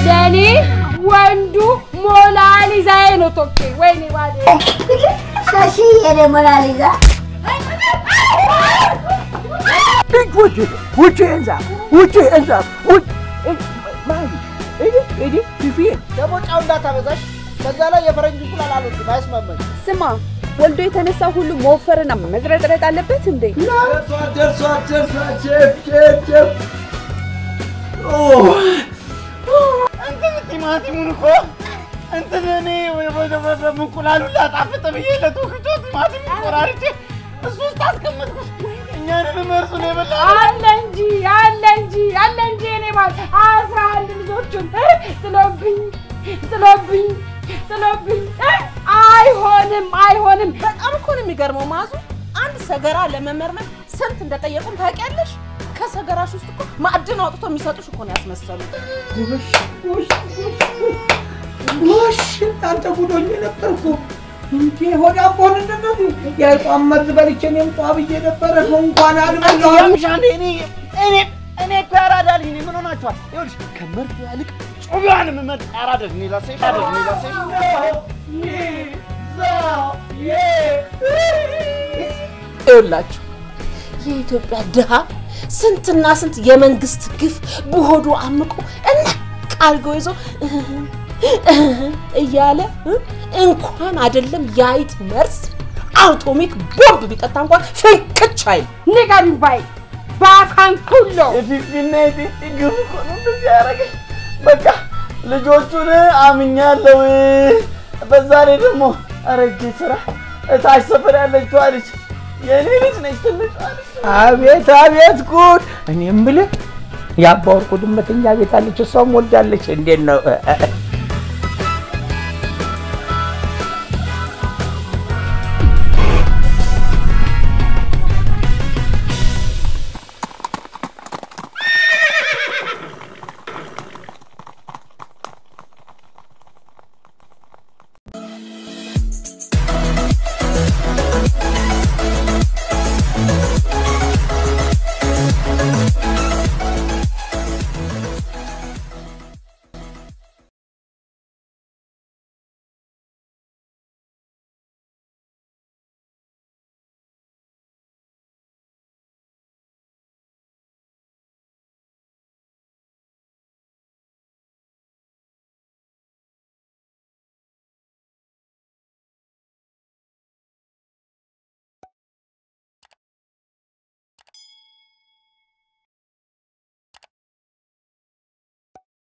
ለእኔ ወንዱ ሞናሊዛዬ ነው ቶኬ። ወይኔ ባሌ ሻሺ የኔ ሞናሊዛ Big Wuchi, Wuchi hands up, Wuchi hands up, Wuchi. ማን እኔ እኔ ፊፊ ደግሞ ጫው እንዳታበዛሽ። በዛ ላይ የፈረንጅ እንቁላል አልወድም፣ አይስማማኝ። ስማ ወልዶ የተነሳ ሁሉ መወፈርና መዝረጥረጥ አለበት እንዴ? ደርሷል ደርሷል ደርሷል ቼፍ ቼፍ ቼፍ እንትን ቲማቲሙን እኮ እንትን እኔ እንቁላሉን ላጣፍጥ ብዬ ለቶክቶ ቲማቲም ቆራርጬ እሱ ውስጥ አስቀመጥኩት። እኛንም እርሱ ነው የበላ አለ እንጂ አለ እንጂ አለ እንጂ እኔ ባል አስራ አንድ ልጆቹን ጥሎብኝ ጥሎብኝ ጥሎብኝ አይሆንም አይሆንም። በጣም እኮ ነው የሚገርመው ማዙ። አንድ ሰገራ ለመመርመር ስንት እንደጠየቁን ታውቂያለሽ? ከሰገራሽ ውስጥ እኮ ማዕድን አውጥቶ የሚሰጡሽ እኮ ነው ያስመሰሉት። ጎሽ አንተ ጉዶኝ ነበርኩ እንዴ ሆዳ ቦን እንደዚህ የጧም መርዝ በልቼ እኔም ጧ ብዬ ነበረ እንኳን አልበላሁም ያምሻል። እኔ እኔ እኔ እኮ ያራዳ ልጅ ነኝ። ምን ሆናችኋል? ይኸውልሽ ከምርት ያልቅ ጮቢዋን የምመርጥ ያራዳ ልጅ ነኝ። ላሴሽ ያራዳ ልጅ ነኝ። ላሴሽ ይኸውላችሁ የኢትዮጵያ ድሃ ስንትና ስንት የመንግስት ግፍ በሆዱ አምቆ እና ቃርጎ ይዞ እያለ እንኳን አይደለም የአይጥ መርዝ አውቶሚክ ቦምብ ቢጠጣ እንኳን ፍንክች አይል። ንገሪው ባይ ባካን ኩሎ የፊፊና የፊፊ ግፍ እኮ ነው እንደዚህ ያደረገኝ። በቃ ልጆቹን አምኛለሁ። በዛ ላይ ደግሞ አረጌ ስራ እታች ሰፈር ያለችዋ ልጅ የእኔ ልጅ ነች። ትልቅ አቤት አቤት ጉድ እኔ የምልህ የአባ ወርቁ ድመት እኛ ቤት አለች እሷም ወልዳለች እንዴት ነው